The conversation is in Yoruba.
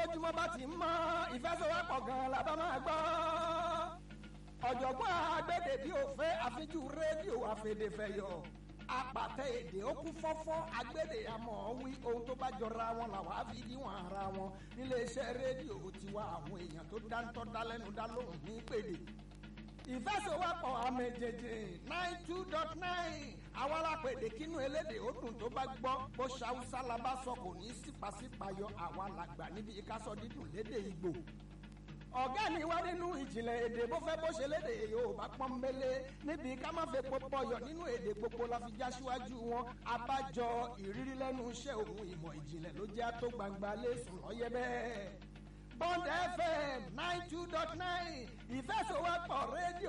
bójúmọ́ bá ti ń mọ́ ìfẹsẹ̀wọ́pọ̀ gan-an la bá máa gbọ́. ọ̀jọ̀gbọ́n agbẹ́dẹ̀ bí òfé àfijú rédíò àfẹ̀dẹ̀fẹ̀yọ̀ apàtẹ èdè ó kún fọ́fọ́ agbẹ́dẹ̀ àmọ́ wí ohun tó bá jọra wọn làwọn á fi díwọ̀n ara wọn níléeṣẹ́ rédíò tiwa àwọn èèyàn tó dáńtọ́ dálẹ́nu dá lóhùn ní pèdè ìfẹsẹ̀wọ́pọ̀ àmẹ̀jẹ̀jẹ̀ nine two dot nine àwọn alápèdè kínú elédè ó dùn tó bá gbọ́ bó ṣàwùsá la bá sọ kò ní sípàsípàyọ àwa làgbà níbi ìkásọ dídùn lédè Ìgbò ọ̀gá ni wá nínú ìjìnlẹ̀ èdè bó fẹ́ bó ṣe lédè Yorùbá pọ́nbélé níbi ká má fẹ́ pọpọyọ nínú èdè gbogbo la fi já síwájú wọn abájọ ìrírí lẹ́nu iṣẹ́ òun ìmọ̀ ìjìnlẹ̀ ló jẹ́ tó gbangba lẹ́sùn lọ́yẹ́ bẹ́ẹ̀. Bond FM nine two dot nine ìfẹsọ̀wọ́pọ̀ rédíò